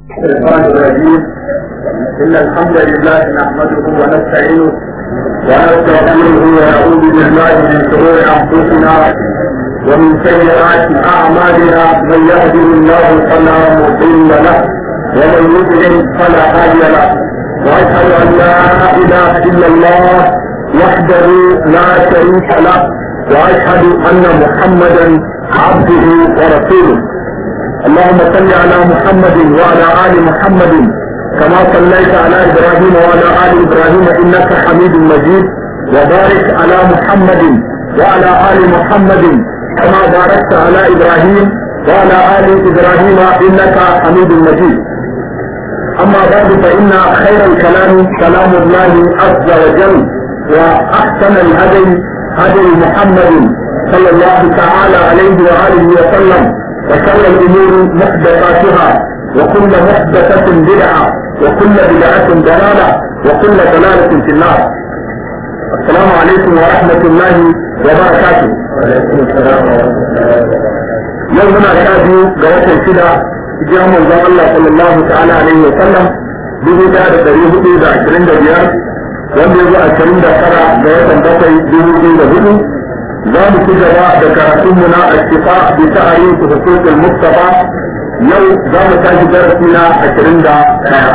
الشيطان الرجيم إن الحمد لله نحمده ونستعينه ونستغفره ونعوذ بالله من شرور أنفسنا ومن سيئات أعمالنا من يهده الله فلا مضل له ومن يضلل فلا هادي له وأشهد أن لا إله إلا الله وحده لا شريك له وأشهد أن محمدا عبده ورسوله اللهم صل على محمد وعلى ال محمد كما صليت على ابراهيم وعلى ال ابراهيم انك حميد مجيد وبارك على محمد وعلى ال محمد كما باركت على ابراهيم وعلى ال ابراهيم انك حميد مجيد اما بعد فان خير الكلام كلام الله عز وجل واحسن الهدي هدي محمد صلى الله تعالى عليه واله وسلم وشر الامور محدثاتها وكل محدثة بدعة وكل بدعة ضلالة وكل ضلالة في النار السلام عليكم ورحمة الله وبركاته وعليكم السلام يومنا شادي قوات الشدة جاء من الله صلى الله تعالى عليه وسلم dubu daya da dari hudu da ashirin da biyar wanda ya zo ashirin da tara ga watan bakwai dubu biyu da hudu za mu ci gaba da karatunmu na ashifa bi ta'ayin su hukumul mustafa yau za mu tashi darasi na ashirin da ɗaya.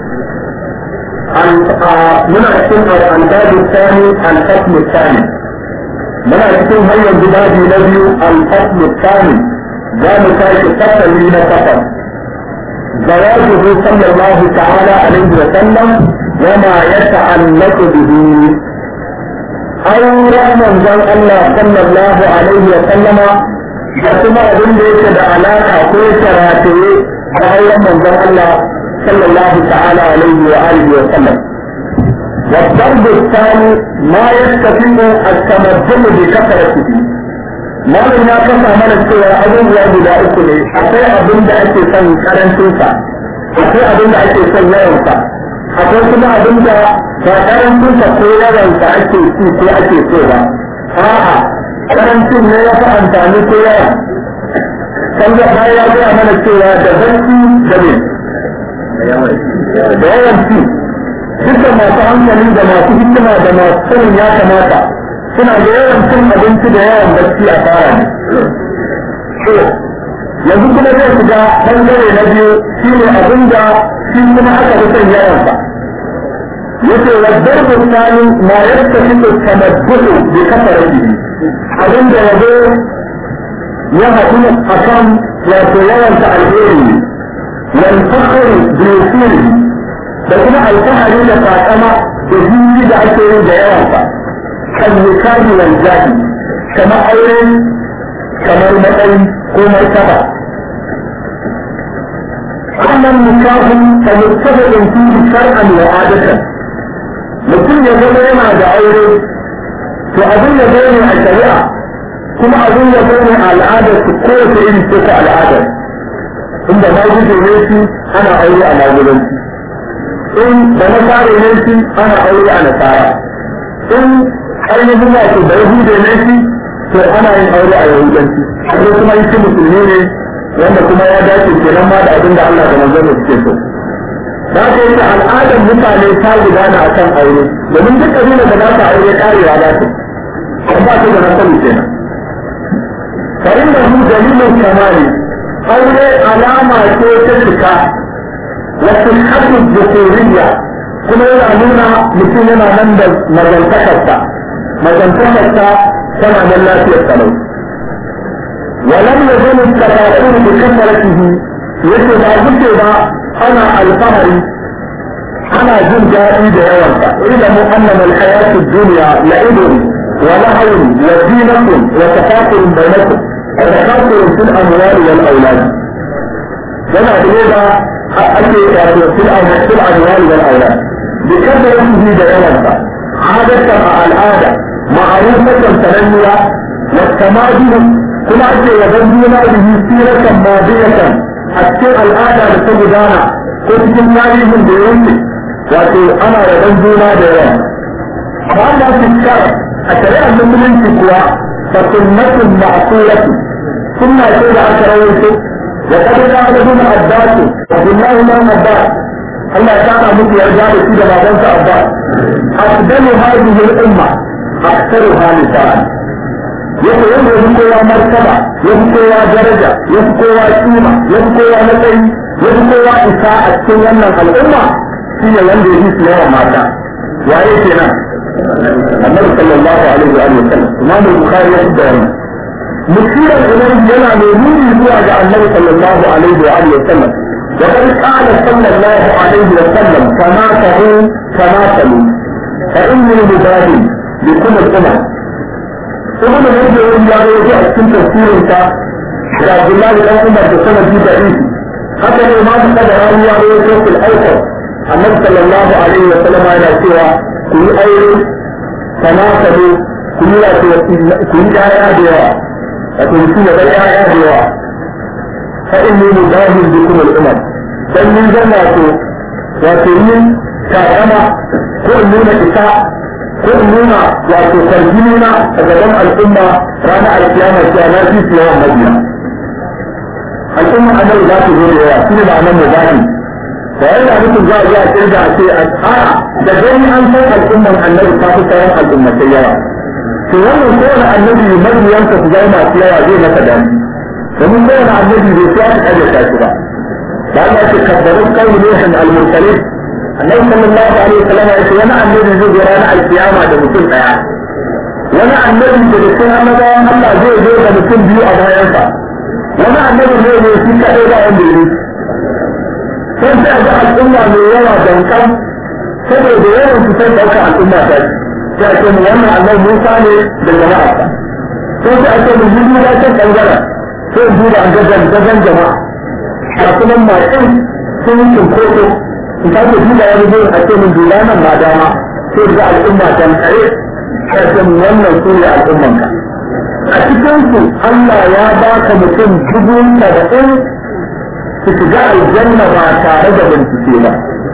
muna cikin al'adabi sani al-fasmu sani muna cikin hanyar gudaji na biyu al-fasmu sani za mu tashi fasali na kafar زواجه صلى الله تعالى عليه وسلم وما يتعلق به auren manzon Allah sallallahu alaihi wa sallama da kuma abin da yake da alaka ko yake rataye da auren manzon Allah sallallahu ta'ala alaihi wa alihi wa sallam والضرب الثاني ما يستفيد التمدن بكثرته ما من ya kasa mana cewa abubuwa guda uku ne akwai abin da ake son karancinsa akwai abin da ake son yawansa akwai kuma abin da ba karancin sa ko yawan sa ake ci ko ake so ba a'a karancin ne ya fi amfani ko yawa kan da bayan ya gaya mana cewa da barci da ne da yawan ci duka masu hankali da masu hikima da masu sanin ya kamata suna da yawan cin abinci da yawan barci a fara ne yanzu kuma zai shiga bangare na biyu shine abin da shi kuma aka fi son yawansa yace wa darbu tsani ma yastahiqu tamadduhu bi kasaratihi abin da yazo ya haɗu akan wato yawanta alheri wal fakhru bi usuli da kuma alfahari da takama da jini da ake yi da yawansa kan nikahi wal jahi kamar aure kamar matsayi ko martaba wannan nikahun ka muttafaqin fihi shar'an wa adatan mutum ya zama yana da aure to abin da zai ne a shari'a kuma abin da zai ne a al'adar su ko wace iri ce ta al'adar inda ma guje ne shi ana aure a magudanci in da nasara ne shi ana aure a nasara in ainihin wato da yahude ne shi to ana yin aure a yahudanci ko kuma yi musulmi ne wanda kuma ya dace kenan ma da abin da Allah da manzon suke so da ka yi al'adar mutane ta gudana a kan aure domin duk kabila da za ta aure karewa za ta an ba ta da nasari kenan farin da mu dalilin kamari aure alama ce ta cika wasu haɗin jukuriya kuma yana nuna mutum yana nan da mazantakarsa mazantakarsa tana nan lafiyar salau ولم يزل التفاؤل بكثرته يجب ما ba. ana alfahari ana jin daɗi da yawansa ilamu annama alhayatu dunya la'ibun wa lahawun wa zinatun wa tafakurun bainakum wa tafakurun fil amwali wal aulad yana da yadda ake wato fil amwali fil amwali wal aulad bi kasaratihi da yawansa adatan a al'ada ma'arufatan sananniya wa tamadihu kuma ake yaban juna bihi siratan madiyatan a cikin al'ada da ta gudana ko cikin tarihin da ya wuce wato ana rabon juna da yawa ba da su kara a shari'ar musulunci kuwa fa sunnatun ma'suratu sunna ce da aka rawaito وقد قال ابن عباس عبد الله بن عباس الله تعالى مثل يرجع في بابنك عباس أفضل هذه الأمة أكثرها لسان yake wanda ya fi kowa martaba ya fi kowa daraja ya fi kowa kima ya fi kowa matsayi ya fi kowa isa a cikin wannan al'umma shi ne wanda ya fi su yawan mata waye kenan annabi sallallahu alaihi wa sallam imam bukhari ya fi da wannan musirar ilayhi yana mai nuni zuwa ga annabi sallallahu alaihi wa alihi wasallam wa qad qala sallallahu alaihi wa sallam kama tahu kama talu fa inni mubadi bi kulli umma ibn Rajab ya ga a cikin tafsirin sa da Abdullah bin Umar da sanadi da isi haka ne ma da da rawiya ne ko fil awsat annabi sallallahu alaihi wa sallam yana cewa ku yi aure kama tahu ku yi wato ku yi yaya da yawa wato mutum ya bar ƴaƴa da yawa fa inni mudahil bikum al-umam dan mun zama wato wato yin takama ko in nuna isa ko in nuna wato kwarjini na a gaban al'umma ranar alkiyama cewa na fi su yawan mabiya al'umma annabi za su zo da yawa shi ne ma'anar mudahi da yana nufin za a iya kirga a ce a da gani an san al'umman annabi ta fi sauran al'ummatai yawa to wannan kowane annabi mabiyansa su zama masu yawa zai masa dani domin kowane annabi bai sai aka karyata shi ba da Allah ce kabbarun kawai nuhin al-mursalin annabi sallallahu alaihi wasallam ya ce wani annabi zai zo ranar alkiyama da mutum daya wani annabi da cikin annabawan Allah zai zo da mutum biyu a bayansa wani annabi zai zo shi kadai ba wanda ya sai sai ga al'umma mai yawa dankan saboda yawan su sai ɗauka al'umma ta ce sai ake mu wannan annabi Musa ne da jama'arsa sai sai ake mu yi duba can ɓangaren sai in duba an gajan gajan jama'a a kuma masu sun yi cinkoso in sake duba wani gurin a ce min duba nan ma dama sai ga al'umma can tsaye sai ake mu wannan su ne al'ummanka a cikinsu Allah ya baka mutum dubu saba'in su shiga aljanna ba tare da bincike ba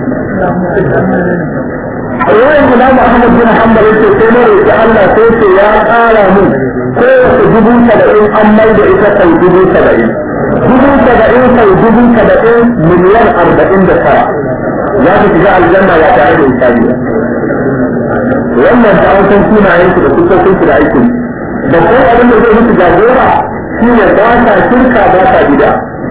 ruwayan imam ahmad bin hanbal yace sai na roƙi Allah sai ce ya ƙara min kowace dubu saba'in an mai da ita sau dubu saba'in dubu saba'in sau dubu saba'in miliyan arba'in da tara za su shiga aljanna ba tare da hisabi ba wannan ta an san sunayen su da kusurkin su da aikin da ko abin da zai musu jagora shi ne ba ta shirka ba ta gida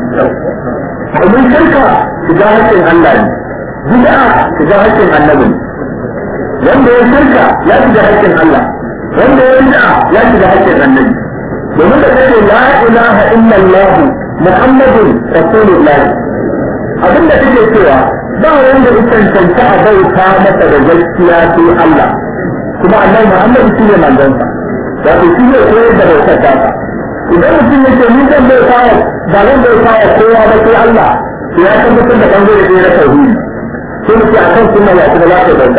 domin shirka shiga haƙƙin Allah ne bid'a shiga haƙƙin annabi wanda ya shirka ya shiga haƙƙin Allah wanda ya bid'a ya shiga haƙƙin annabi domin da kace la ilaha illallah muhammadun rasulullah abinda kake cewa ba wanda ya cancanta a bauta masa da gaskiya sai Allah kuma annabi Muhammad shi ne manzonsa wato shi ne koyar da bautar ta idan mutum ya ce ni zan bauta wa ba zan bauta wa kowa ba sai Allah to ya tabbatar da bangare ɗaya na tauhidi sai mutum a kan sunna ya kuma za ta bauta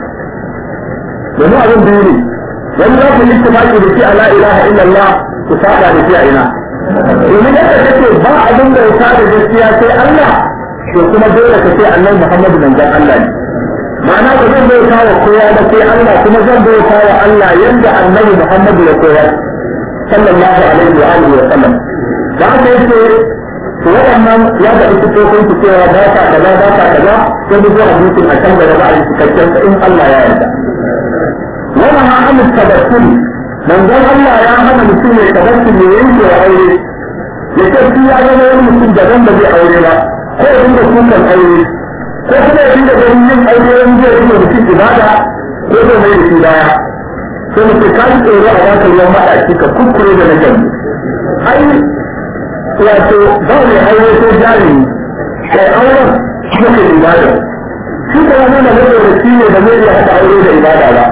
domin abin biyu ne wani za ku yi tumaki da shi a la ilaha illallah ku saba da shi a ina domin yadda kake ba abin da ya da gaskiya sai Allah to kuma dole ka ce annabi Muhammadu manzon Allah ne ma'ana ba zan bauta wa kowa ba sai Allah kuma zan bauta wa Allah yanda annabi Muhammadu ya koyar sallallahu alaihi wa alihi wa sallam da haka yake to waɗannan ya da ita ko su cewa ba ta kaza ba ta kaza sai duk hadisin a can gaba a yi cikakken in Allah ya yarda wannan ha an tabassum manzon Allah ya hana mutum ya tabassum ya yanke wa aure ya ce shi ya zama wani mutum daban da zai aure ba ko ya dinga kukan aure ko kuma ya dinga ganin yin aure wani zai dinga mutum ibada ko zai mai da shi baya sai mutum ka ji tsoro a baka ruwan maɗaci ka kukkure da na gani ai wato ba mai aure ko jarumi kai auren shi ne ibada shi ko wani na zai da shi ne da zai iya haɗa aure da ibada ba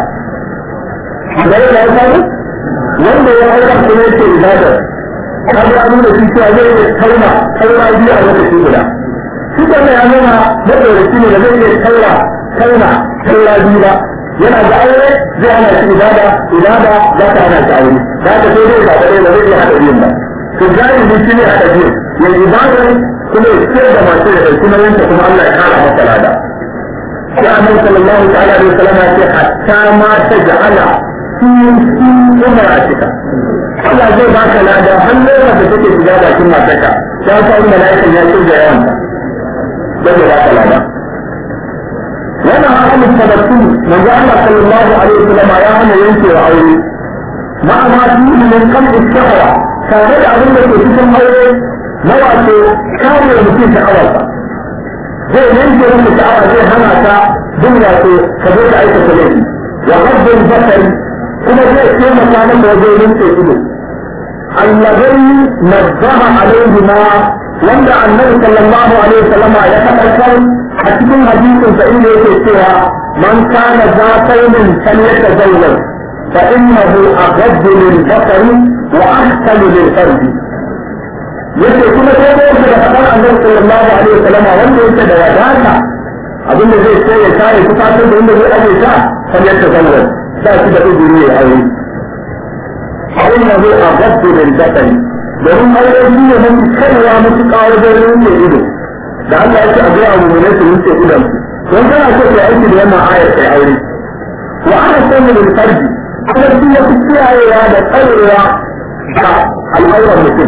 da ya yi samu wanda ya auren kuma yake ibada ka ga nuna shi cewa zai iya tauna tauna biyu a lokaci guda shi ko ya nuna maɗauraci ne da zai iya tauna tauna tauna biyu ba yana da aure zai hana shi ibada ibada za ta hana shi aure za ta sai dai ba da zai iya haɗa biyun ba to jahili shi ne haɗa biyun ya ibada kuma ya ciyar da masu da ɗauki nauyinta kuma Allah ya kara masa lada sai annabi sallallahu ta'ala alaihi wasallam ya ce hatta ma ta ja'ala fi fi umaratika Allah zai baka lada har lokacin da take shiga bakin matarka ya sa wani mala'ikan ya kirga yawanta zai baka lada wannan ahalin tabbatu manzo Allah sallallahu alaihi wasallam ya hana yanke wa aure ma ma fi min kan istawa tare da abin da ke cikin aure na wato kare mutum sha'awarsa zai yanke mutum sha'awa zai hana ta bin wato ka zo da aikata laifi wa haddin basari kuma zai taimaka maka wajen rinse ido allazi nazzaha alaihi ma wanda annabi sallallahu alaihi wasallama ya tabbatar a cikin hadisin sa inda yake cewa man kana za qaumin falyatazawwaj fa innahu aghaddu lil basari wa ahsanu lil farji yace kuma sai da yake da fadar annabi sallallahu alaihi wasallama wanda yake da wadata abinda zai so ya kare kufatar da inda zai aje ta falyatazawwaj ba shi da uzuri ya aure fa innahu aghaddu lil basari domin aure shi ne mafi kaiwa matuƙa wajen rinke ido da Allah ya ce a ga abu ne su rinke idon don kana so ka aiki da wannan ayar kai aure wa ana sanya da farji kuma shi ya fi kiyayewa da tsarewa da al'aurar mutum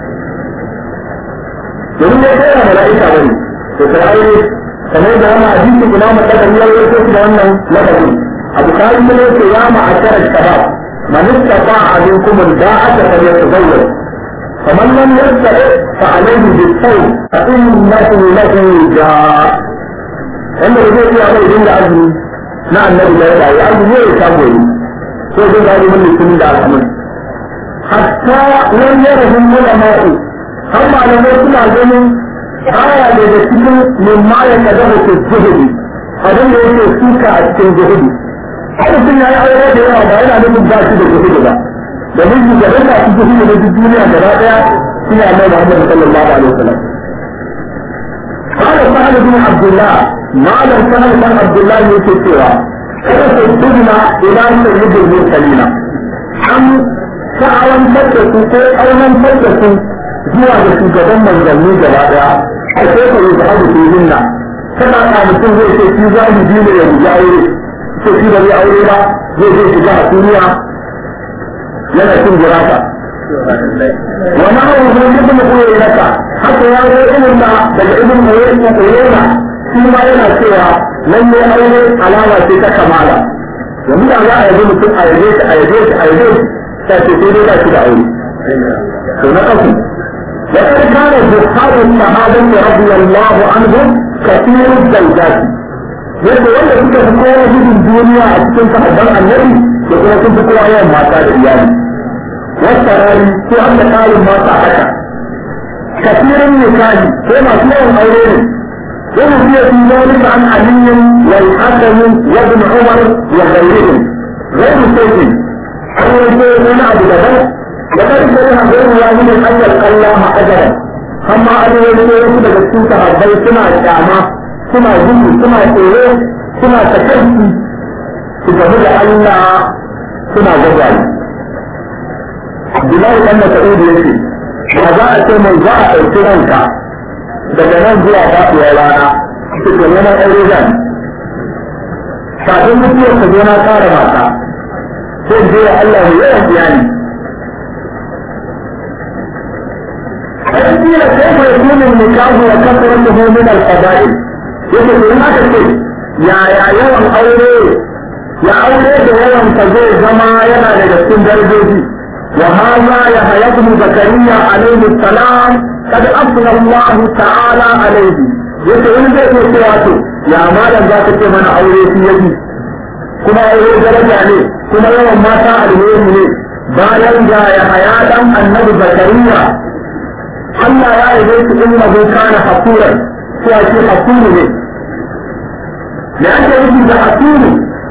domin ya kai da mala'ika bane to kai aure kamar da wannan hadisi ina makadar ya yi da wannan lafazin abu kari ne ce ya ma'ashara shabab man istata'a minkum al-ba'ata falyatazawwaj فمن لم يستطع فعليه بالصوم فإنه له جاء wanda da zai iya mai dinga azumi na annabi da ya yi azumi ya samu yi ko zai ga azumin litinin da alhamis hatta nan ya rahun ulama'u har malamai suna ganin baya daga cikin mimma ya kada mutu zuhudi abin da yake suka a cikin zuhudi har mutum ya yi aure da yawa ba yana nufin ba shi da zuhudi ba da miji da rasa su su da duk duniya gaba daya suna mai Muhammad sallallahu alaihi wasallam قال سهل بن عبد الله ما لم سهل بن عبد الله يكتوى كيف تجمع إلى سيد المرسلين أم سعوا فتسوا كي أولا فتسوا zuwa da shugaban manzanni gaba daya a sai ka yi zaɓi ke hinna kana ka mutum zai ce shi za mu ne ya rubi aure ce shi ba zai aure ba zai zai shiga a duniya yana cin gurasa wa na'u hu ibn uyaynaka haka ya zo ibn da daga ibn uyayna shi ma yana cewa nan ne aure alama ce ta kamala yanzu da za a yabi mutum a yabe shi a yabe shi a yabe shi ta ce sai dai ba shi da aure to na kasu وقد كان زهاد الصحابة رضي الله عنهم كثير الزوجات yadda wanda suka fi kowa gudun duniya a cikin sahabban annabi da kuma sun fi kowa yawan mata da iyali wata rari ko an da ƙarin mata haka kafirin nikahi ko masu yawan aure ne wani fiye fi zalika an aliyin wal hasani wa ibn umar wa ghayrihim ghayru sayyin an yanke wani abu daban da kan sai ha gairu wahidin an yalqa Allah ajaran amma an yanke wasu daga cikin sahabbai suna kyama suna gudu suna tsoro suna takarci su gamu da Allah suna gaggawa Abdullahi ɗan Mas'ud ya ce ba za a ce mai za a ɗauki ranka daga nan zuwa faɗuwar rana su ke neman aure zan kafin mutuwar ka zo na ƙara mata sai je wa Allah mai yawan iyali قيل كيف يكون النكاح وكثرته من الفضائل yake to in aka ce ya ya yawan aure ya aure da yawan ka zai zama yana daga cikin darajoji wa hadha ya hayatu zakariya alaihi salam kad afna Allah ta'ala alaihi yake in zai ce cewa to ya malam za ka ce mana aure shi yaji kuma aure daraja ne kuma yawan mata alheri ne bayan ga ya haya dan annabi zakariya Allah ya yi su innahu kana hakuran ko a ce hakuru ne لأن يجب حكيم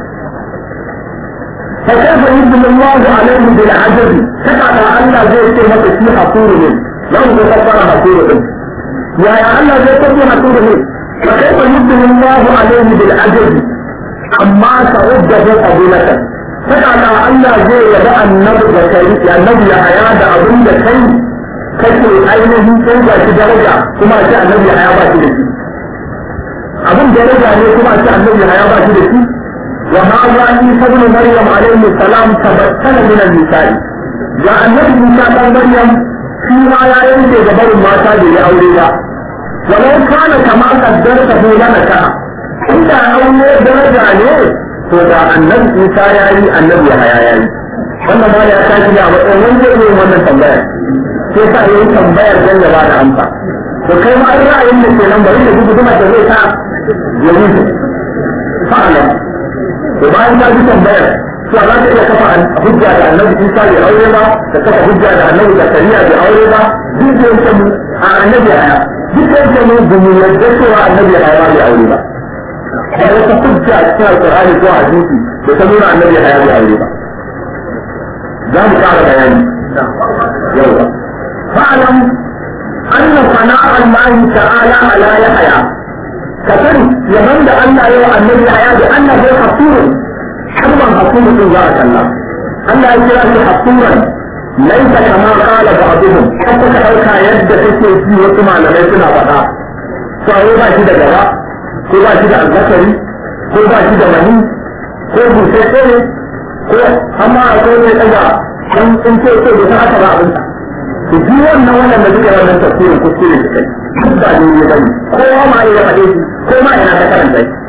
فكيف يجب الله عليه بالعجز كما أن زي كلمة في حكور لو تكبر حكور يا يا الله زي كلمة حكور فكيف يجب الله عليه بالعجز أما تعده قبيلة كما أن زي يبقى النبي بكري النبي يحيى أبن بكري kake ainihin sai ba shi daraja kuma a ce annabi ya ba shi da shi abin daraja ne kuma a ce annabi ya ba shi da shi wa hadha isa ibn maryam alayhi salam tabattala min an-nisa'i ga annabi Musa dan Maryam shi ma ya yanke da barin mata da ya aure ba walau kana kama kaddarta ko lana ka inda aure daraja ne to da annabi Musa ya yi annabi ya haya ya yi wannan ma ya tashi da matsayin wanda ya yi wannan tambaya sai sa yayi tambayar dan ya ba da amsa to kai ma ai ra'ayin da ke nan bari da duk kuma da zai sa ya wuce fa'ala to bayan ka ji tambayar to za ka iya kafa hujja da annabi Isa bai aure ba ka kafa hujja da annabi Zakariya bai aure ba duk da yake mu a annabi aya duk da yake mu ba mu yarda cewa annabi aya bai aure ba da wata hujja a cikin alƙur'ani ko hadisi da ta nuna annabi aya bai aure ba za mu ƙara bayani yawa fa'alam anna sana'a Allah ta'ala ala yahya ka sani yaban da Allah ya wa annabi aya da annabi hasirun حرما حكومة الله الله ألا يجرى حكوما ليس كما قال بعضهم حتى كأوكا يد تسي في وكما لم يكن أبدا فهو با شد جوا ko ba shi da alzakari ko ba shi da mani ko busasshe ne ko amma akwai mai daga an in ce ce da haka ba abin sa to duk wannan wannan da duka wannan tafsirin kuskure da kai duk ba ne ne bane kowa ma ya faɗe shi ko ma ina ta karanta shi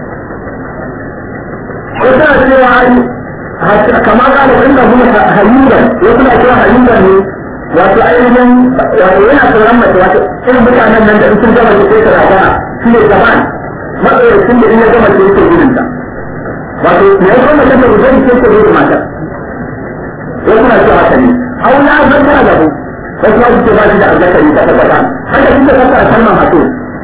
ko tana cewa ai kamar ka da inda kuma hayyuban ya kuma cewa hayyuban ne wato ainihin wato yana tsoron mace wato irin mutanen nan da in sun gama da sai ta rabana shi ne zaman matsayacin da in ya gama sai yake gudun ta wato me ya kuma mace da gudun sai ta gudun mata ya kuma cewa haka ne au na zanta da ku wasu wasu ce ba shi da azzakari ta tabbata haka shi da kasa a kalmar hato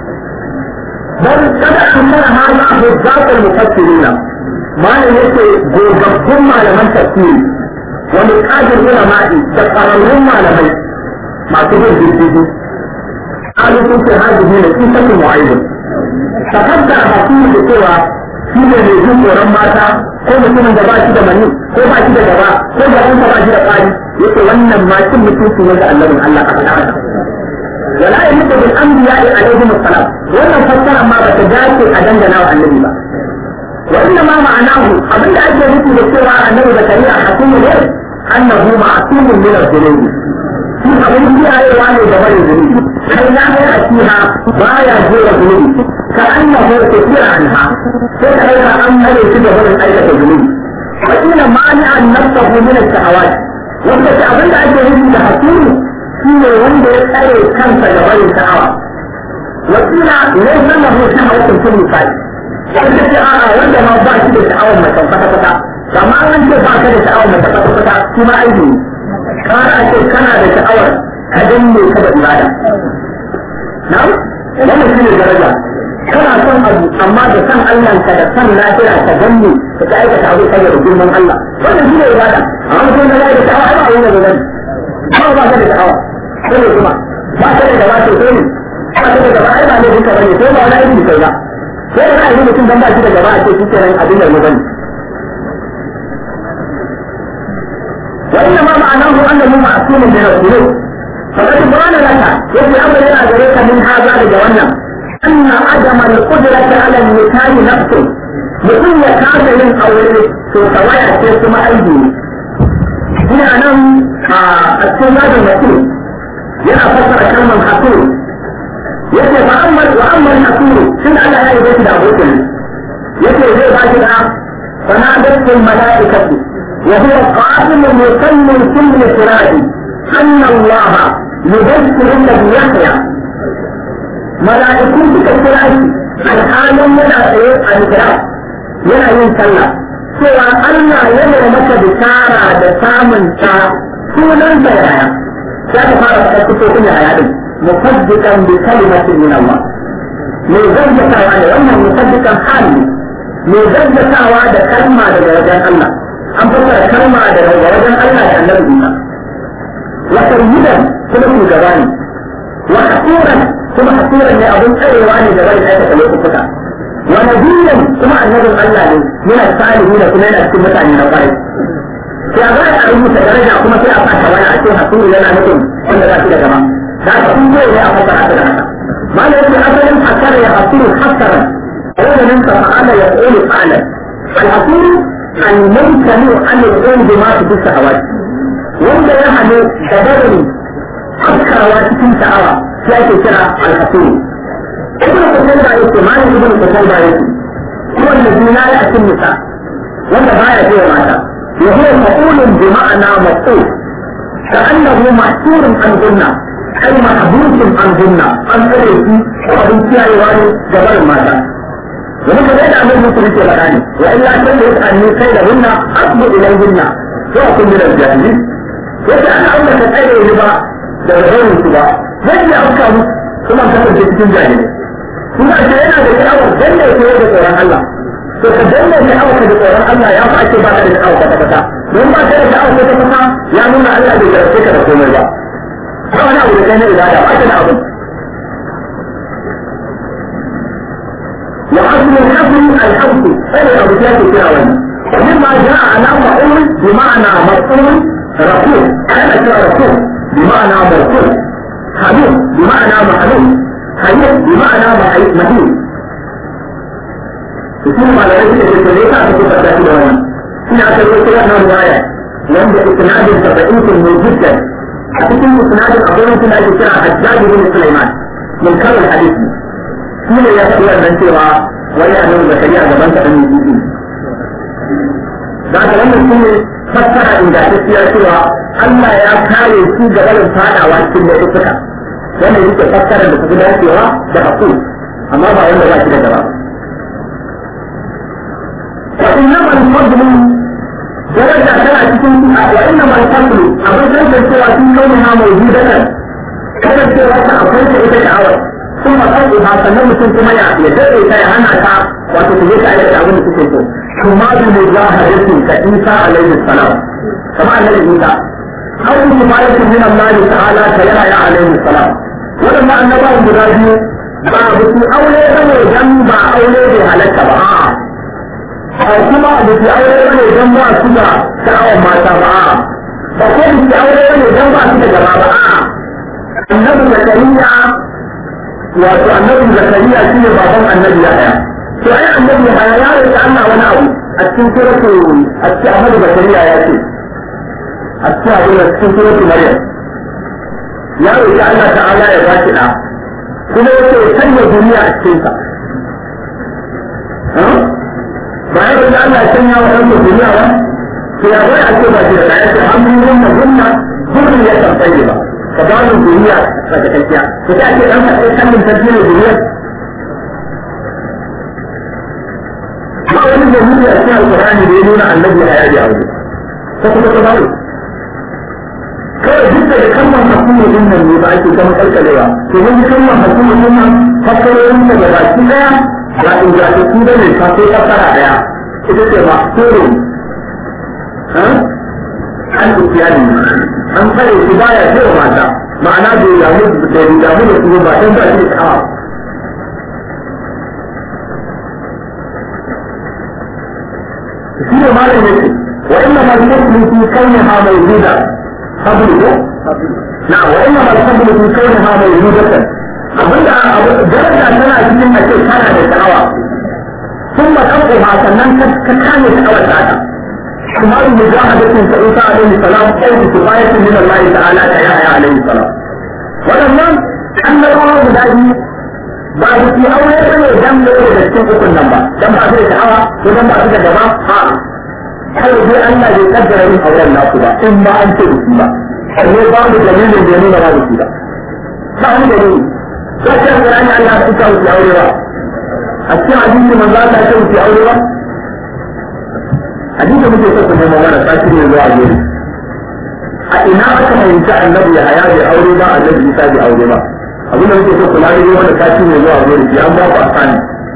dan kada an mana hana abu zakar mufassirina malam yake gogabbun malaman tafsiri wani kajin ulama'i da ƙararrun malamai masu bin diddigi kalu sun ce hajji ne sun sani mu'ayyun takadda a hasu da cewa shi ne mai jin tsoron mata ko mutumin da ba shi da mani ko ba shi da gaba ko gabansa ba shi da ƙari yake wannan ma cin mutunci ne da annabin Allah a faɗa haka wala yaliqu bil anbiya'i alaihim assalam wannan fassara ma ba ta dace a dangana wa annabi ba وإنما معناه أبدا أجل مثل السورة النبي زكريا حكيم غير أنه معصوم من الذنوب في أبن فيها يوان جبل الذنوب حين لا يأتيها ما يجور الذنوب كأنه كثير عنها فكيف أن ليس جبل أية الذنوب وإن مانع نفسه من الشهوات وإذا أبدا أجل مثل حكيم شيء وندر أي كنف جبل الشهوات وقيل ليس له شهوة في النساء wanda ce a'a wanda ma ba shi da sha'awar mace kwata kwata amma an ce ba ka da sha'awar mace kwata kwata shi ma aiki ne kara a ce kana da sha'awar ka danne ka da ibada na wannan shi ne daraja kana son abu amma da san Allah ka da san lafiya ka danne ka ta aikata abu saboda girman Allah wannan shi ne ibada amma mutum da ya da sha'awa ai ba wani da gani amma ba ka da sha'awa sai kuma ba ka da gaba to sai ne ba ka da gaba ai ba ne duka bane ko ba wani aiki kai ba sai da ra'ayi mutum dan ba shi da gaba a ce shi kenan abin da ya bane wa inna ma ma'anahu annahu ma'sumun min al-dhunub faqad bana laka yace amr yana gare ka min haza daga wannan anna adama al-qudrati ala al-nikahi nafsu mutum ya kasa yin aure to tawaya ce kuma aibi ne ina nan a cikin gadon mutum yana fassara kalmar hakuri yace fa amma wa amma al-hakuru tun Allah ya yi da abokin yace zai ba shi da fanadatul malaikatu wa huwa qa'imun yusalli kulli sirati anna Allah yudhkiru alladhi yahya malaiku suka kira shi alhalin yana tsaye a hijira yana yin sallah cewa Allah yana maka bishara da samun ta sunan sa yaya za ka fara faɗa sifofin yaya din مصدقا بكلمة من الله من زوجة وعلى wannan مصدقا حالي من زوجة وعد كلمة لدرجة الله أن تصل كلمة لدرجة الله لأنه بنا وسيدا كما في جواني وحسورا كما حسورا لأظن أيواني جواني آية ليس فتح ونبيا كما النبي الله من الصالحين كما ينأتي متى من الغيب sai a baya a rubuta daraja kuma sai a fata wani a ce hasuru yana nufin wanda za su da gaba da aka kun zai ne a fata haka da haka ma da yake asalin hasara ya hasuru hasaran wanda nan ka fa'ala ya ƙoli fa'ala الحصول الممتنع عن القول بما في الشهوات wanda ya hannu da barin haskawa cikin sha'awa shi ake kira alhasiri ibn kusan da yake mani ibn kusan da yake kuma da zina ya cikin nisa wanda baya ce mata wa huwa maqulun bi ma'ana maqul ka'annahu ma'surun an gunna ai mahbusun an gunna an tsare shi ko abin kiyayewa ne da barin mata domin ka da annabi musu yake faɗa ne wa illa kan da yake anni kai da hunna asbu ilayhinna wa kun min al-jahilin yace ana auna ka tsare ni ba da rahonin su ba zai yi auka mu kuma ka kasance cikin jahilai kuma ce yana da sha'awar danne ke da tsoron Allah to ka danne sha'awar ka da tsoron Allah ya fa ake ba ka da sha'awar ka ta don ba ka da sha'awar ka ta ya nuna Allah bai karfe ka da komai ba ba wani abu da kai na ibada ba ka da abu وأصل الحفل الحفل أي أبو جاك الشعواني ومما جاء على مقول بمعنى مقول رسول أنا رسول بمعنى مرسول حبيب بمعنى محبوب حبيب بمعنى مهيب يكون على رأيك الإسلامية تكون فتاة دوانا هنا أتبقى كلام رواية لأن إسناد تبعيث من جدا أتكلم إسناد أقول سنة الشرع حجاج بن سليمان من كل الحديث shi ne ya faɗi wannan cewa wani a nan zakariya gaban sa ɗan yi da ka wannan shi ne fassara ingantacciya cewa Allah ya kare su ga barin fadawa cikin da suka wannan yake fassara da su dacewa da haƙu amma ba wanda ba shi da gaba wa innama al-fadlu daraja tana cikin wa innama al-fadlu abin da cewa sun kauna ha mawjudatan kasancewa ta akwai ta ita sha'awar ثم قلبها sannan mutum kuma ya ya dade ta ya hana ta wato ta je ta aikata abin da suke so kuma bi mujahadatin ka Isa alaihi salam kama annabi Isa aw bi mubarakin min Allah ta'ala ta yara ya alaihi salam wadannan annabawan guda biyu ba ba su aure bane dan ba aure bai halatta ba ba kuma ba su aure bane dan ba su da sha'awar mata ba ba ko ba su aure bane dan ba su da gaba ba annabi zakariya wato annabi zakariya shi ne baban annabi yahaya to ai annabi yahaya ya roƙi Allah wani abu a cikin suratu a cikin annabi zakariya ya ce a cikin abin da cikin suratu maryam ya roƙi Allah ta'ala ya ba shi da kuma yace ya sanya duniya a cikin sa ba ya roƙi Allah ya sanya wa ɗan duniya ba to ya bai a ce ba shi da ya ce an yi wannan gunna gurin ya tambaye ba ka ba mu duniya daga tafiya to sai ake dan kai kallon tafiya ne duniya ba wani da mu ya ce alqur'ani da ya nuna annabi ya yi aure ko kuma ka bari kawai duk da kalmar hukumu din nan ne ba ake kama kalkalewa to mun ji kalmar hukumu din nan fakkarorin da baki daya ba in ga su da ne ka sai fassara daya ita ce ba suru an ukiyani an tsare shi baya ce wa mata ma'ana bai damu da bai damu da su ba dan ba shi da shi ne malam yake wa inna ma yuslu fi kawniha mawjuda qablu na wa inna ma yuslu fi kawniha mawjudatan abinda daraja tana cikin ake kana da sha'awa ثم تقوها sannan ka kame sha'awar ta كما مجاهدة فإيسى عليه السلام أو بكفاية من الله تعالى كيحيى عليه السلام ولما أن الله بدأي بعد في أول سنة دم لأولي بسكين أكل نمبا دم بعد الشعوى ودم بعد الجماعة ها هل في أن لا يقدر من أولى الناس با إما أن تبسيبا أنه بعض دليل الجميل ما بسيبا فهم دليل فكر قرآن أن لا تكاو في أولي أشياء عزيزي من لا تكاو في أولي hadisi muke so ku nemo mana sati ne zuwa gobe a ina aka fahimci annabi ya haya bai aure ba annabi isa bai aure ba abin da muke so ku lari ne mana sati ne zuwa gobe ki an ba ku asani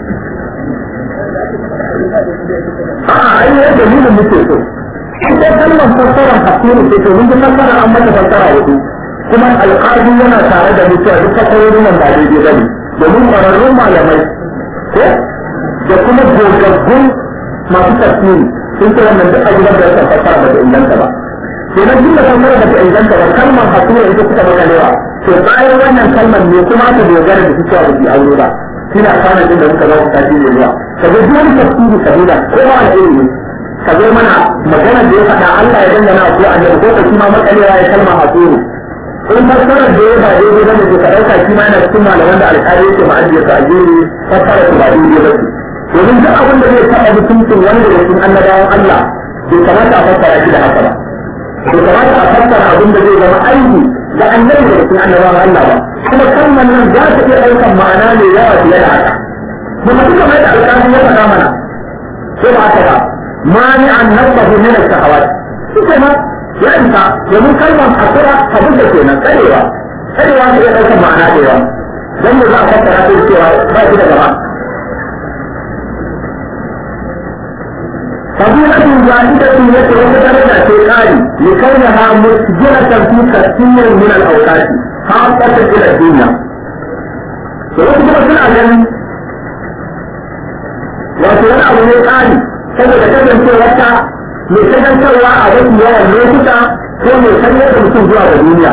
a'a ai ne dalilin muke so ita kalmar fassara hakuri ce to mun ji fassara an mata fassara hudu kuma alƙali yana tare da mutuwa duk fassarorin nan ba daidai ba ne domin ƙwararrun malamai ko da kuma gogaggun masu tafsiri sun ce wannan duk abubuwan da suka fassara ba ta inganta ba kenan duk da fassara ba ta inganta ba kalmar hasura ita suka maka lewa to bayan wannan kalmar ne kuma aka dogara da cewa ba su aure ba kina kana jin da muka za su tafi ne zuwa ka ga duk wani tafsiri kabila ko ba a ilimi ka zo mana magana da ya faɗa Allah ya dangana ko annabi ko kuma ma matsalewa ya kalma a tsoro in fassarar da ya ba daidai ba ne ka ɗauka shi ma yana cikin malaman da alƙali yake ma'ajiya ta ajiyar fassara su ba daidai ba ce domin duk abin da zai taɓa mutuncin wanda da cikin annabawan Allah bai kamata a fassara shi da haka ba bai kamata a fassara abin da zai zama aiki da annabi da cikin annabawan Allah ba kuma kalmar nan za ta iya ɗaukan ma'ana mai yawa fiye da haka kuma duka mai da alƙali ya faɗa mana ko ba haka ba mani an nasahu min as-sahawat shi ma ya isa domin kalmar asira abin da kenan tsarewa tsarewa ta iya ɗaukar ma'ana da yawa don da za a fassara ta cewa ba shi da gaba فضيلة زائدة يترك درجة في قاري لكونها مسجلة في كثير من الأوقات خاصة إلى الدنيا. ويجب أن أعلم وأن أبو قاري saboda kasancewarta mai kasancewa a wasu yawan lokuta ko mai sanyar da mutum zuwa ga duniya.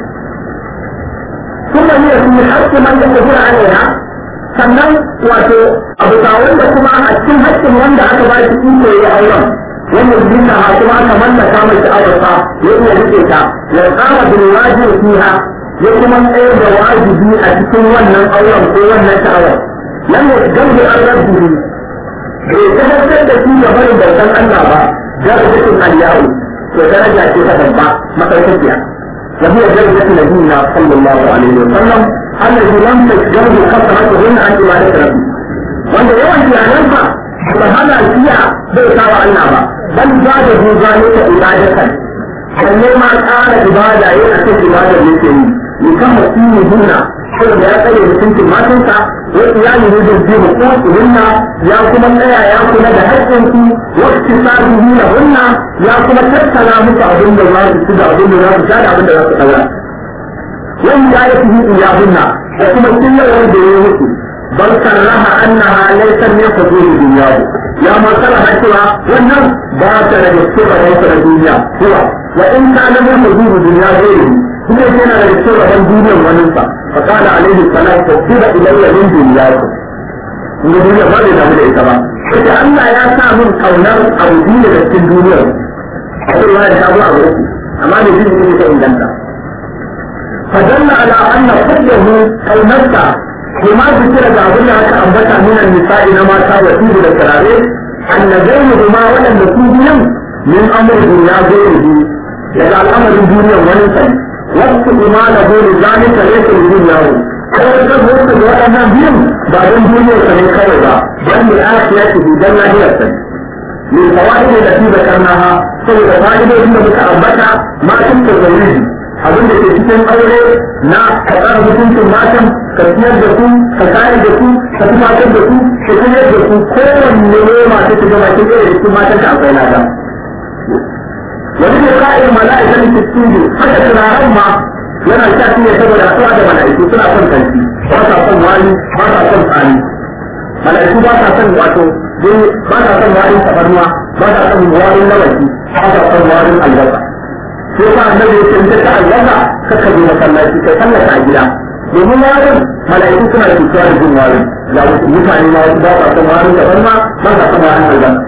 Kuma ne su yi haƙƙin man da tafiya a yana sannan wato abu ta wanda kuma a cikin haƙƙin wanda aka ba shi iko ya auren wannan jinna ha kuma aka mallaka mai sha'awarsa ya iya rike ta ya tsara bin wajibi fiha ya kuma tsayar da wajibi a cikin wannan auren ko wannan sha'awar. Lam yasgabu an rabbihi bai tabbatar da shi ga barin bautan Allah ba darajatin aliyahu to daraja ce ta babba madaukakiya wa hiya darajatu nabiyina sallallahu alaihi wa sallam alladhi lam tajdahu kasratuhunna an ibadati rabbi wanda yawan iyalansa ba hana siya bai kawo Allah ba bal ba da duba ne ta ibadatan sannan ma ƙara ibada yayin a kan ibadar yake yi ni kan mutum hunna saboda ya tsaye mutuncin matansa wa iyali ne da jibu ko hunna ya kuma tsaya ya kula da haƙƙinsu wa iktisabihi la hunna ya kuma tattala musu abin da za su ci da abin da za su sha da abin da za su daura wani ya yi fihi iyahunna da kuma killarar da ya musu bal karraha annaha laysa min fudul dunyahu ya ma sarraha cewa wannan ba ta da gaske ba ta duniya kuwa wa in kana min fudul dunya zai kuma yana da cikin rabon duniyar waninsa fa kana alaihi salam tasira ilayya min dunyakum in ga duniya ba zai damu da ita ba sai Allah ya sa min kaunar abu biyu daga cikin duniyar a cikin wani ta zuwa uku amma ne biyu ne ta inganta fa dalla ala anna kullahu kaunarsa kuma zikira da abin da aka ambata min nisa'i na mata wa tibu da turare annabaini kuma waɗanda su biyan min amur duniya gairi daga al'amarin duniyar wani sani wasu imana dole zalika laysa lidunyahu kawai ka zo da waɗannan biyun ba don duniyar sa ne kawai ba dan ne afiya ce dan lahiyar sa ne fawaid da fi zakarnaha saboda fa'idodin da muka ambata matan da zauri abin da ke cikin aure na ka tsara mutuncin matan ka siyar da su ka kare da su ka tumatar da su ka kuma da su kowanne ne masu shiga bakin ɗaya da cikin matan ka akwai lada wani ne ka'in mala'ikatan cikin haka turaren ma yana sha shi ne saboda suwa da mala'iku suna son kanti ba sa son wani ba sa son tsani mala'iku ba sa son wato dai ba sa son warin tabarnuwa ba sa son warin lawaki ba sa son warin albasa sai ba annabi ya ce ta albasa kaka je masallaci kai sallata a gida domin warin mala'iku suna cutuwa da jin warin ga mutane ma wasu ba sa son warin tabarnuwa ba sa son warin albasa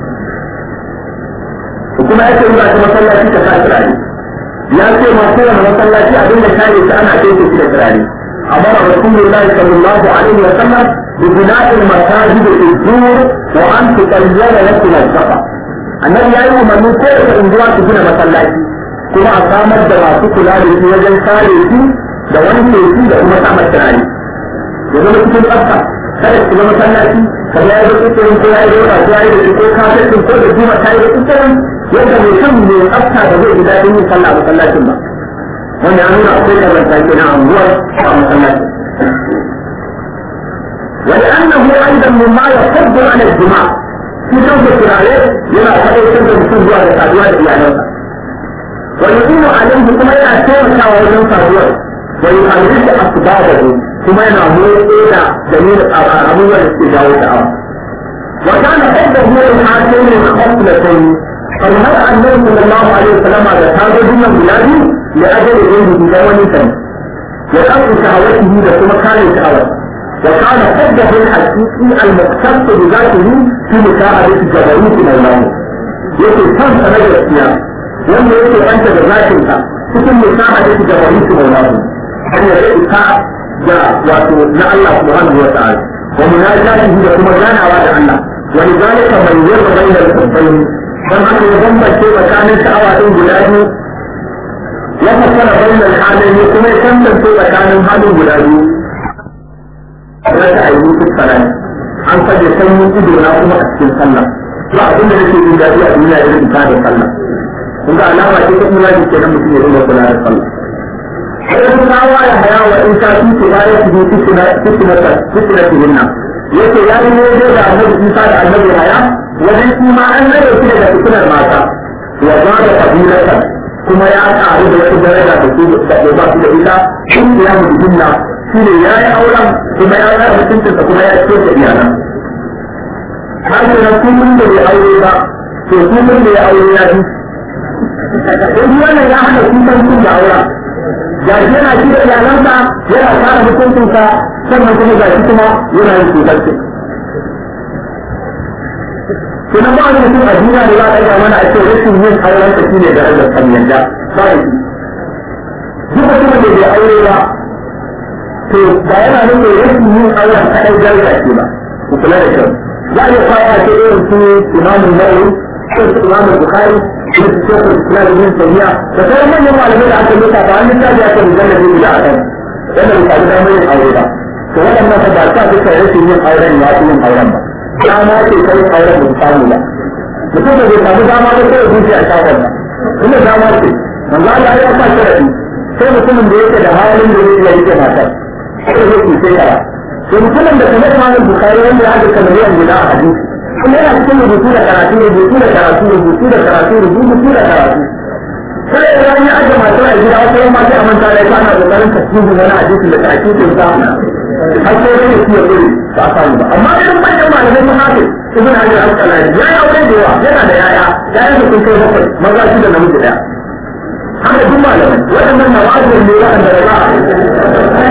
kuma ya ce ba ta masallaci ka sa turare ya ce ma kowane masallaci abin da kare shi ana kai shi da turare amma rasulullah sallallahu alaihi wa sallam bi bina'il masajid al-zur wa an tuqayyala lakum al-safa annabi yayi umarni ko da unguwa su gina masallaci kuma a samar da masu kula da shi wajen kare shi da wanke shi da kuma samar turare ya zama cikin tsafta kada ku zama masallaci ka ya yi da kusurin ko ya yi da ko ya yi da ko kafin ko da juma ta yi da kusurin yadda mai kan mai tsafta da zai ji daɗin yin sallah a masallacin ba wanda ya nuna akwai kazanta ke na anguwar a masallacin ولأنه أيضا مما يصد على الجماع في جوز الكرايات يلا فأي سنة بسن جوا لسادوا لإعلانها ويقوم عليه كما يأتون كاوزن سادوا ويحرك أسبابه كما ينعمل إلى جميل أمور الاستجابة تعالى وكان حبه لهاتين الخصلتين فنهى النبي صلى الله عليه وسلم على هذا دون بلاده لأجل غيره بدون سنة وقف شهوته لكما كان شهوته وكان حبه الحقيقي المختص بذاته في مساعدة جبروت مولاه yake son sa na gaskiya wanda yake banta da zakin sa cikin musahada da jabarutu maulahu hanyar da ita da wato na Allah subhanahu wa ta'ala wa munajatihi da kuma ganawa da Allah wa lidhalika bayyana bainal qurbayn dan haka ya bambance tsakanin sha'awa din guda biyu ya fassara bainal halayn kuma ya tantance tsakanin halin guda biyu raka a yi salat an kaje sanyin ido na kuma a cikin sallah ba abin da nake jin daɗi a duniya irin ta da sallah kun ga alama ce ta imani ke nan mutum ya dinga kula da sallah sai kun kawo ya haya wa in ka fi ba ya fi fitina fitina fitina fitina yace ya yi ne da annabi Isa da annabi haya wajen shi ma an rage shi daga fitinar mata wa ba da kabilata kuma ya ƙaru da wata daraja da su da ba su da ita shin ya mutu shi ne ya yi auren kuma ya yi mutuncinsa kuma ya ce da iyalan har da na kullum da bai aure ba to kullum da ya aure ya fi in wannan ya hana kullum kun da auren ga shi yana shi da iyalansa yana kara mutuncinsa sannan kuma ga shi kuma yana yin cutarci Sunan ba wani mutum a duniya da za a ɗaga mana a ce rashin yin auren sa shine da rage kan yadda ba da shi. Duk mutumin da bai aure ba to ba yana nufin rashin yin auren kaɗai jarga ce ba ku kula da kyau za a iya kawo a ce irin su imamun nawawi irin su imamun bukhari irin su shekul islam ibn taymiya da sauran manyan malamai da aka nuka ba an littafi aka rubuta da zai da akan wanda bai samu damar yin aure ba to waɗannan fa ba sa duka rashin yin auren ya fi yin auren ba dama ce kai auren da samu ba mutum da bai samu dama ba sai ya zuci a shafar ba kuma dama ce manzo Allah ya sa sharadi sai mutumin da yake da halin da zai yi matar sai ya ku sai kara to mutumin da kamar malam bukari wanda ya haɗa miliyan guda a hadisi kuma yana cikin rubutu da karatu rubutu da karatu rubutu da karatu rubutu da karatu sai ya yi ya ajiye masu a gida wasu yan masu amanta da ya kana kokarin tasirin wani hadisi da takikin sa har sai ya yi ya gudu ba a samu ba amma irin manyan malamai sun haɗe ibn hajar al-asqalani ya yi aure da yawa yana da yaya yayan da sun kai bakwai maza shi da namiji ɗaya haka duk malamai waɗannan na wa'azin ne waɗanda da za a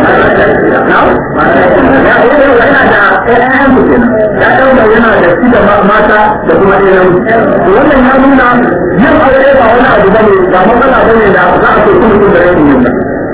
ya yana da ƴaƴan su kenan ya ɗauka yana da shi da mata da kuma ɗayan to wannan ya nuna yin aure ba wani abu bane ba matsala bane da za a ce kuma kun da rashin yin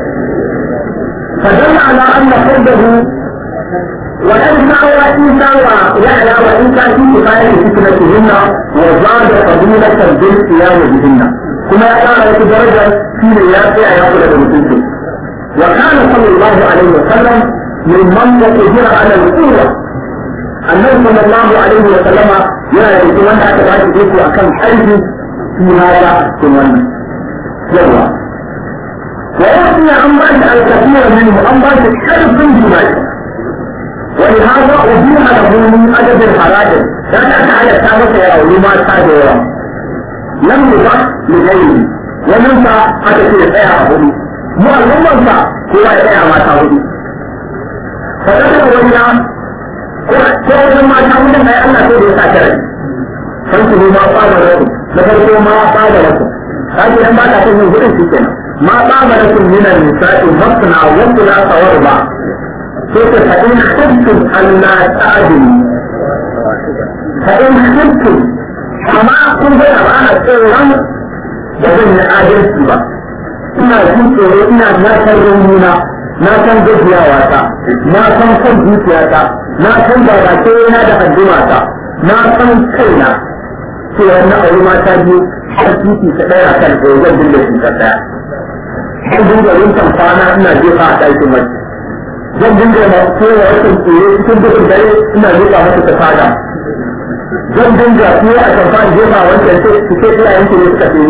فدل على أن حبه وإن ساوى عيسى ويحيى وعيسى في كفاية فتنتهن وزاد فضيلة بالقيام بهن kuma ya ƙara wata daraja shi ne ya tsaya ya kula da mutunci wa kana sallallahu alaihi wa sallam mimman yaqdiru ala al-quwwa annabi sallallahu alaihi wa sallama yana da cikin wanda aka ba shi iko akan aiki shi ma ya cikin wannan yawa wa yasmi an ba shi al-kathira minhu an ba shi karfin jima'i ولهذا أبيح له من أدب الحرائر لا تتعلم تابة يا ولما تابة لم يضع لغيره ومنفع حتى في الحياة هدي مو المنفع هو الحياة ما تهدي فذكر وإلا كل ما تعمل ما أن تقول يساكر فانتهوا ما قال لكم لفرقوا ما قال لكم هذه لما تكون من هدى سكنا ما قال لكم من النساء مصنع وثلاث وربع كيف فإن خفتم أن لا تعدلوا فإن خفتم amma kun ga ba a tsoron da zan yi adalci ba ina jin tsoro ina na san raunina na san gajiyawa ta na san kan zuciyata na san babace na da adduma ta na san kaina cewa na auri mata biyu har titi ta ɗaya kan ɗaya zan dinga shi ta ɗaya zan dinga rinkan kwana ina jefa a ɗakin mace zan dinga ma kowa wasan tsoro cikin dukkan dare ina jefa mata ta fada zan dinga fiye a kan fa'in jefa wancan ce su ce iyayen ki ne suka fi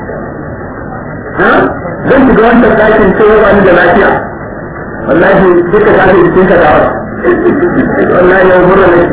zan shiga wancan ɗakin ce yau ni da lafiya wallahi duka ta fi jikin ka dawa wallahi yau murna ne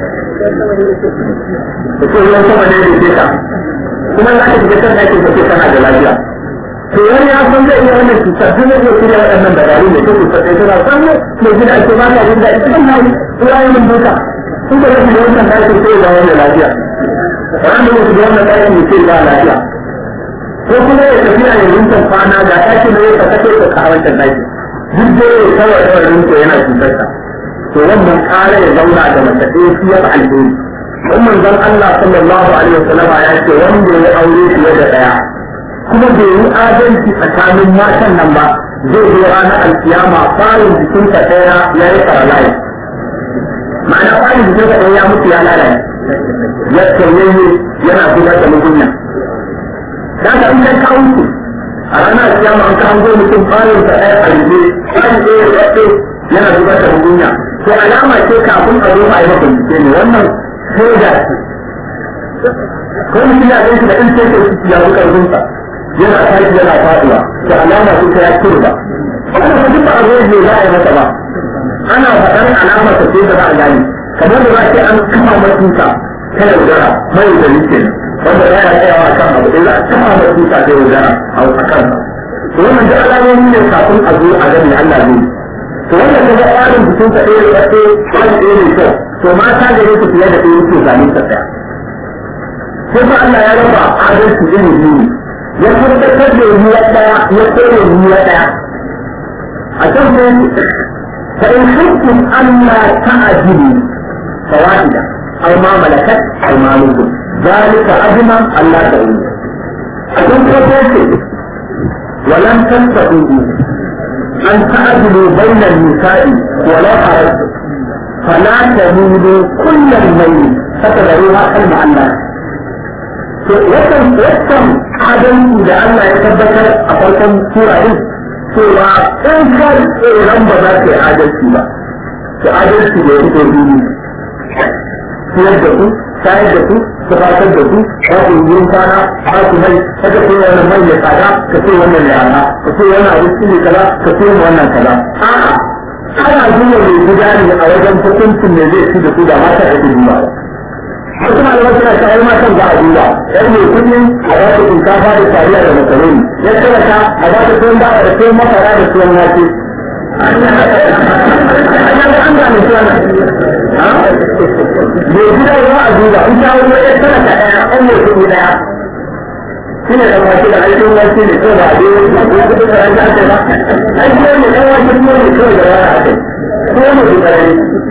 da ce yau sama ne da ke ka kuma za ka shiga kan ɗakin ka ce kana da lafiya to wani ya san zai iya wannan cutar duk zai shirya waɗannan dabaru ne ko cutar ɗaya tana san mai gida ake ba ka jin daɗi cikin hali turayen mun duka sun da rashin wannan ɗakin sai ga wani lafiya ran da wasu wannan ɗakin ne sai ba lafiya ko kuma ya tafiya ya rinta kwana ga ɗakin da ya ka kace ka a wancan ɗakin duk da ya kawai da rinta yana cutar ka to wannan ƙara ya zauna da mace ɗaya shi ya fi alheri don manzon Allah sallallahu alaihi wasallama ya ce wanda ya aure fiye da ɗaya kuma bai yi adalci tsakanin matan nan ba zai zo ranar alkiyama farin jikinsa ɗaya ya yi faralaye ma'ana farin jikinsa ɗaya ya mutu ya lalace ya tsaye yana zubar da mugunya da ka in kai kawo su a ranar alkiyama an kawo zo mutum farin sa ɗaya a rube farin ɗaya ya tsaye yana zubar da mugunya to alama ce kafin a zo a yi maka bincike ne wannan shaida ce ko mutum ya gaishe da in ce ke ya fi ƙarfinsa yana tashi yana faduwa da alama ce ta ya kurba wannan fa duk ba a zo ne za a yi masa ba ana faɗar alama ta ce da za a gani kamar da za a ce an kama matuka ta yaudara mai da yake wanda za a tsayawa kan abu da za a kama matuka ta yaudara a kan to wannan duk alamomi ne kafin a zo a gani Allah ne to wannan kuma tsarin jikin ka ɗaya da ɗaya tsarin ɗaya ne kyau to mata da yake fiye da ɗaya yake zane ta ɗaya sai fa Allah ya raba adalci iri biyu ya tabbatar da ruwa ɗaya ya tsere ruwa ɗaya a can sai فإن خفتم ألا تعدلوا فواحدة أو ما ملكت أيمانكم ذلك أدنى ألا تعودوا أكون كفرت ولم تستطيعوا أن تعدلوا بين النساء ولو حرصتم فلا تميلوا كل الميل فتذروها كالمعلقة yakan yakan adalci da Allah ya tabbatar a farkon sura din cewa in ka tsoron ba za ka yi adalci ba to adalci da ya fito biyu siyar da ku shayar da ku tufatar da ku ba ku yi kwana ba ku mai kada ku wannan mai ya tsada ka ce wannan yana ka ce wannan abinci ne kaza ka ce wannan kaza a'a ana zuwa mai gida ne a wajen hukuncin ne zai ci da ku da mata da ku duba wasu malamai suna shayar matan ba a duba yan mai kudi a ba ta shinkafa da tariya da makaroni ya talaka a ba ta tuwon dawa da tuwon masara da tuwon wake an gane tuwon mai gida ya a duba in ta wani ya talaka ɗaya an mai kudi ɗaya shi ne da wake da aikin wake ne kawai ba a dai wani ko kudi da ranta ake ba aikin wani ɗan wake tuwo ne kawai da rana ake tuwo ne da rana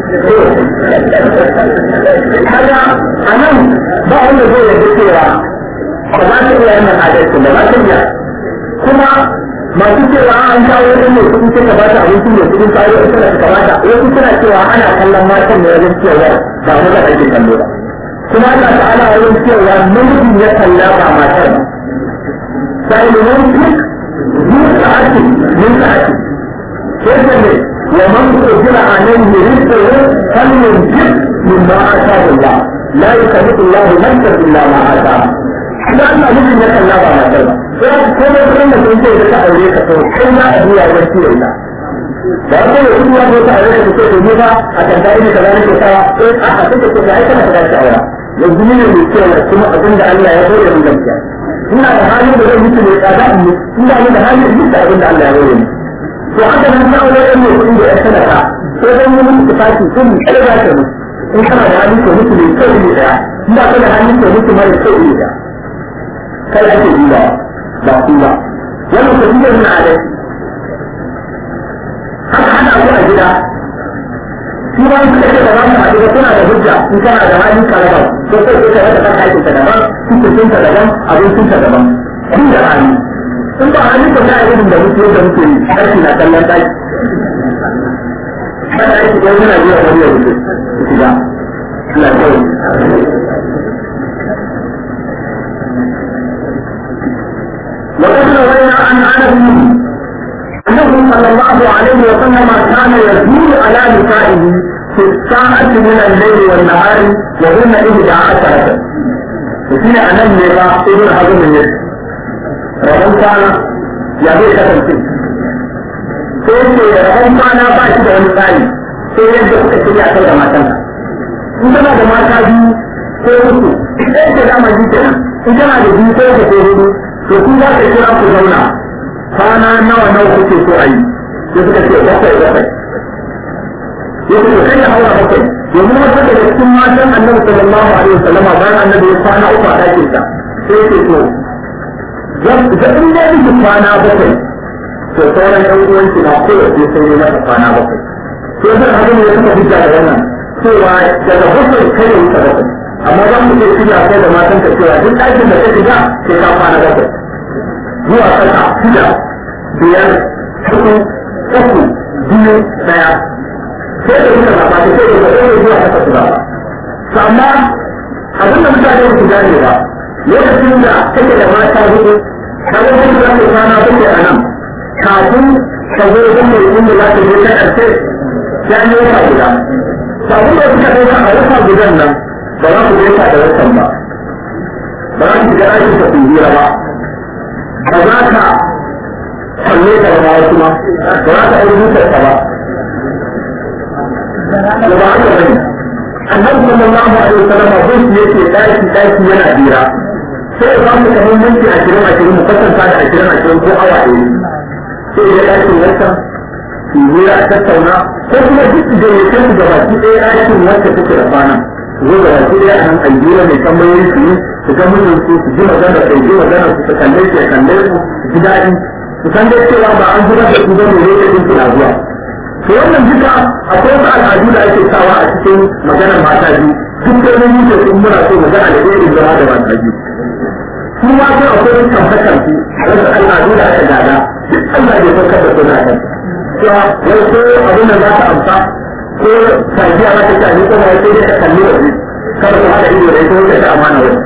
kaga a nan ba wanda zai yarda cewa ba za ta iya wannan adalci ba za ta iya kuma masu cewa an kawo wani mai kuɗi sai ka ba ta abinci mai kuɗin kawo ita da ka bata wasu suna cewa ana kallon matan ne wajen cewa ba mu da ake kallo ba kuma Allah ta'ala wajen cewa namijin ya kalla ba matar ba sai ne wani duk yin sa'ati yin sa'ati sai ne ومن قدر عليه رزقه فلينفق مما اتاه الله لا يكلف الله نفسا الا ما اتاها لأن أبوك لك الله ما ترى فكما كنا كنت لك أوليك فكنا أبويا ورسي الله da wata da kuma ko ta aure da take ne ba a tantare ne kaza ne ta eh a a take ko ai kana da shawara yanzu ne ne ke da kuma abin da Allah ya hore mun gaskiya ina da halin da zai mutu ne tsada in ina da halin da abin da Allah ya hore mun to haka nan ta wani ɗan mutum da ya sanata sai dan yi mutu tafi sun kada za ta mutu in kana da hali ko mutu mai kyau ne daya in ba ka da hali ko mutu mara kyau ne daya kai ake duba ba ku ba wannan ko duba na adai haka hana ku a gida shi ba su kake da wani a gida suna da hujja in kana da hali ka raba ko sai ka raba kan aikin ka daban cikin ka daban abincin ka daban kun da hali in ba hannun ka ta irin da muke da muke aiki na kallon daki kada aiki ko yana biya wani ya wuce shiga Allah ya وقد روينا عن انس انه صلى الله عليه وسلم كان يزول على نسائه في الساعة من الليل والنهار وهن إحدى عشرة. وفينا أن النبي ابن حزم النبي rabon kwana ya zai kasance sai ce rabon kwana ba shi da wani tsari sai yadda kuka shirya kai da matan in tana da mata biyu ko uku ɗaya ce dama ji kenan in tana da biyu ko uku ko hudu to kun za ka kira ku zauna kwana nawa nawa kuke so a yi sai suka ce bakwai bakwai ya ce kai ya haura bakwai domin wata daga cikin matan annabi sallallahu alaihi wasallama bayan annabi ya kwana uku a ɗakinsa sai ce to da in ya miki kwana bakwai to sauran ɗan uwanki na kowace sai ne masa kwana bakwai to zan haka ne ya kuma hujja da wannan cewa daga bakwai kai ya wuce bakwai amma za mu iya shirya kai da matan ka cewa duk ɗakin da ka shiga sai ka kwana bakwai zuwa ƙasa shida biyar hudu uku biyu ɗaya sai da wuce ba ta sai da ɗaya zuwa ƙasa su ba amma abin da mutane su gane ba lokacin da kake da mata hudu kaga wani za ka kwana bakwai a nan kafin ka zo wajen mai inda za ka je ta ƙarshe ya yi wata guda sabon da suka ɗauka a wata gudan nan ba za ku gaisa da wasan ba ba za ku shiga ɗakin ka kungira ba ba za ka kalle ka ba wasu ma ba za ka ɗauki zuciyarka ba da ba haka bane annabi sallallahu alaihi wasallam abin da yake ɗaki ɗaki yana bira sai ya samu kamar minti ashirin ashirin mu kwatanta da ashirin ashirin ko awa ɗaya sai ya ɗakin wasan su yi a tattauna ko kuma duk da ya kai da baki ɗaya ɗakin wacce take da kwana zo da baki ɗaya an aljira mai tambayoyi su yi su ga mijin su su ji magana su ji magana su su kalle su ya kalle su su ji daɗi su san dai cewa ba an zubar da su ba ne lokacin su na zuwa to wannan duka akwai wasu al'adu da ake sawa a cikin maganar mata biyu duk da mun yi su muna so magana da irin zama da mata biyu su ma sai akwai tabbatar su wasu al'adu da aka gada duk Allah bai saukar da suna kan cewa wai ko abin da za ta amsa ko sajiya za ta ci abin kuma sai dai ka kalli waje kada ku haɗa ido da ita wata ta amana wani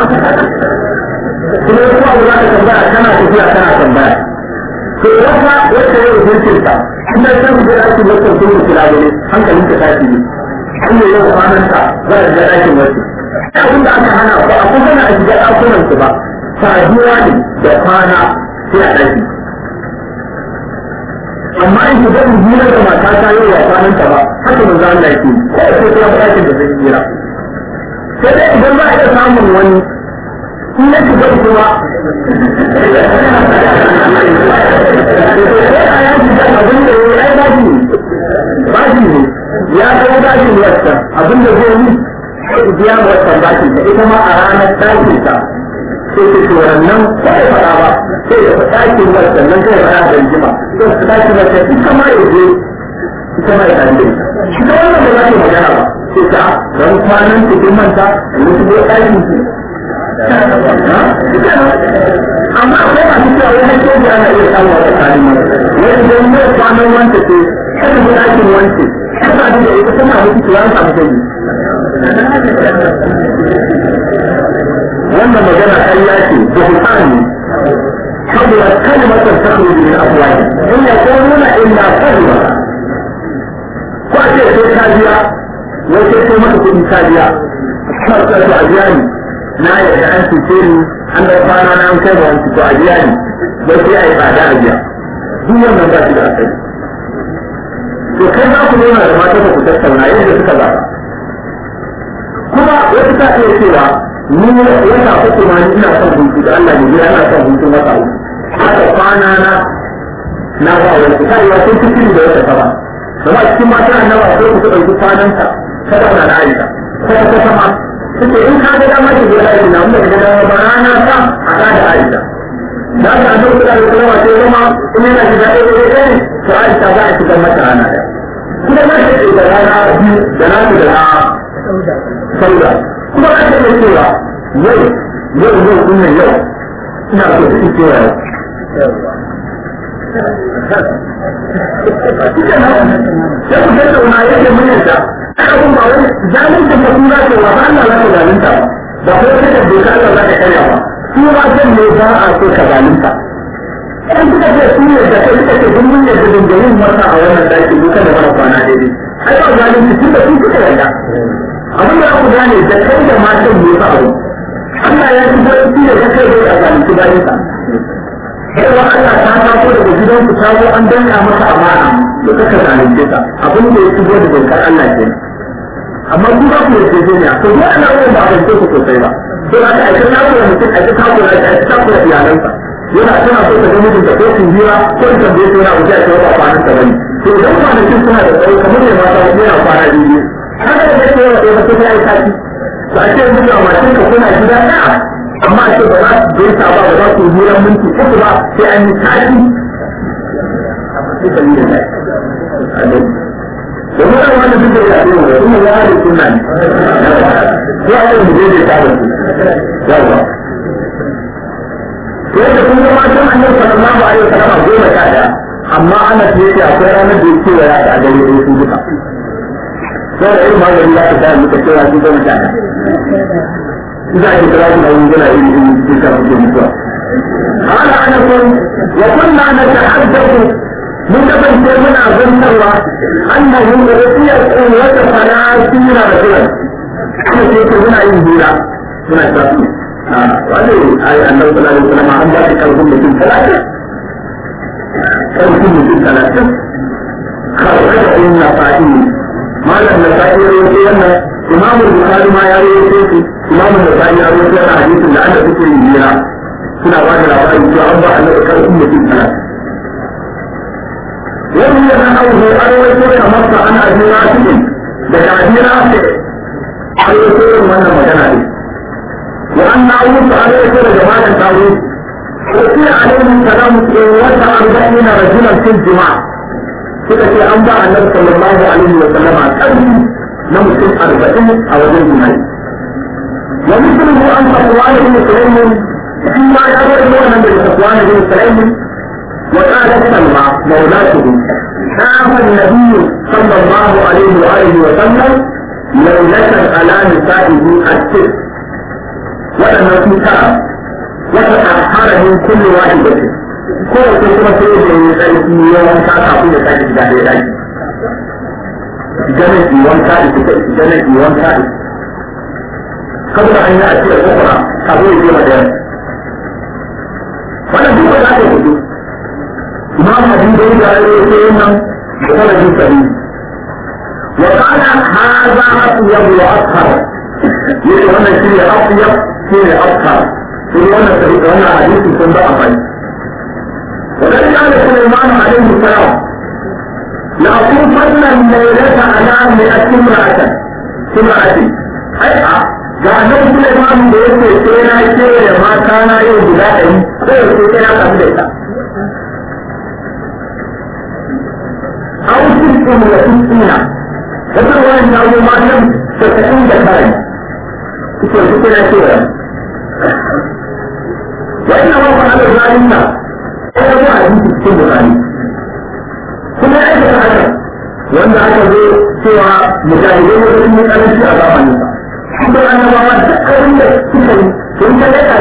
kuma wasu abu za ka tambaya kana tafiya kana tambaya to wata wacce ya rubuce ta kuma san da ake wata kuma kula gare hankalin ta tashi ne an yi yau kwanan ta za a ga ɗakin wacce abin da aka hana ba a kusa na a shiga ɗakunan su ba saduwa ne da kwana sai a ɗaki amma in shiga in hira da mata ta yi wa kwanan ta ba haka manzo Allah yake ko sai kuma ɗakin da zai hira sai dai idan za a iya samun wani in ya shiga kuma bashi ne ya kai bashin wata abin da zai yi sai biya wata bashin ta ita ma a ranar ɗakin ta sai ta ce wannan sai faɗa ba sai ya faɗa ɗakin wata nan sai faɗa da jima sai ta ɗakin wata ita ma ya je ita ma ya ɗan da ita wannan ba za ta magana ba sai ta don kwanan cikin manta da wasu ko ɗakin su amma akwai masu cewa wani soja ana iya samu a tsakanin mai wani don yau kwanan wanta ce kada mu ɗakin wance kada da ita tana mutu tuwa ta mutu wannan magana ƙarya ce buhutani saboda kalmatar takhruju min afwahi in yaquluna illa kalma ko a ce sai ka biya wai sai sai maka kuɗi ka biya kuma ka to a biya ni na yarda an cuce ni an da kwana na an kai ba wani to a biya ni wai sai a yi tsada a biya duk wannan ba shi da asali to kai za ku nuna da mata ku tattauna yadda suka zaba kuma wata ta iya cewa ni wata uku ma ina son hutu da Allah ne ina son hutu wata uku haka kwana na na ba wani ta yi wasu cikin da wata ta ba da ba cikin mata annaba sai ku ɗauki kwananta ta zauna da aisha ko ta sama suke in ka ga dama ki gida aisha mun da dama ba rana ta a ka da aisha da ka annabi da Allah sai zama in yana gida ɗaya da ɗaya to aisha za a shiga mata rana ɗaya kuma za ta ce da rana biyu da na da na sauda kuma za ta iya cewa yau yau yau ɗin yau ina so su cewa yau sai ku tattauna yake muryarta abin ba wani zalunta ba kuma ce wa ba Allah za ka zalunta ba ko ta da doka Allah za ka karya ba su ma zan ne ba a so ka zalunta in kuka ce su ne da kai suka ce duk mun yadda dinga yin wata a wannan daki duka da mara kwana daidai ai ba zalunci tun da su suka yarda abin da ku gane da kai da matan ne ba abu Allah ya ci barci da kai da zalunci bayan sa Yawa Allah ta taso daga gidan ku tazo an danka maka amana da kaka zalunce ta abin da ya shigo da dokar Allah ke amma ku ba ku yarda ne to duk ana yin ba a rance ku sosai ba to da ka aika taku da mutum aika taku da aika taku da iyalansa yana tana so ta ga mijin da ko sun jira ko ta tambaye su yana wuce a cewa ba kwanan ta bane to idan kwanakin suna da tsawo kamar ne mata yana kwana biyu haka da yake yawa ɗaya ba sai ya yi sati to a ce mutum a mashin ka kuna gida ɗaya amma ce ba za su gaisa ba ba za su hira minti uku ba sai an yi tashi domin an wani duk da ya ce wa kuma ya hada suna ne ko a yin da zai ta da su yawa to yadda kun zama can annabi sallallahu alaihi wasallam goma sha daya amma ana ce yake akwai ranar da yake wa yara a gare da su duka sai da irin magani za ka sa muka cewa su goma sha daya إذا كنت لازم أن يقول إن تلك الرسول قال أنس وكنا نتحدث متفن من أظن الله أنه أعطي قوة ثلاثين رجلا أنا شيء هنا ينزل هنا التفسير وهذه آية أنه صلى الله عليه وسلم عن ذلك كالهم من ثلاثة كالهم من ثلاثة خرجه النسائي ما لم النسائي يقول أن إمام البخاري ما يروي إمام النسائي يروي أن حديث لعل ذكر الجيران suna ba da labarin cewa an ba a nan kan umma cikin sana wani ya san abu an wato ya masa ana jira cikin daga ajira ce an wato yin wannan magana ne wa an na wuce an wato da jama'an tawo وفي عليه السلام قوة أربعين رجلا في الجماعة suka ce an ba annabi sallallahu alaihi wa sallam a ƙarfi na mutum arba'in a wajen jima'i wa mithluhu an safwan ibn sulaym فيما يروي من صفوان بن سليم وقالت سلمى مولاته شاف النبي صلى الله عليه واله وسلم ليلة على نسائه الست ولما في كرم وتطهر من كل واحدة كل كلمة تريد أن يسألك يوم كاتا في يسألك بعد ذلك جنة يوم كاتا جنة يوم كاتا قبل أن يأتي الأخرى تقول في مدينة wannan duk da aka yi imam hadisi da ya yi sai nan da kana jin sabi wa kana hadha atyab wa athhar yace wannan shi ne atyab shi ne athhar shi wannan sai wannan hadisi sun ba amfani وذلك قال سليمان عليه السلام لأطوفن الليلة على مئة امرأة امرأة أي ga nan kuma imamu da yake sai na ce da mata na yau guda ɗari ko yau sai na samu da ita. An cikin da tuntuna, wata wani na yi matan tasa'in da kare, suke suke na ce wa. Wani na mafi ala zalin na, ya yi a jiki cikin bukari. Kuma ya aikata haka, wanda aka zo cewa mujahidai wajen yi karanci a zamaninsa. kuma annabawa duk abin da suka yi sun ta daga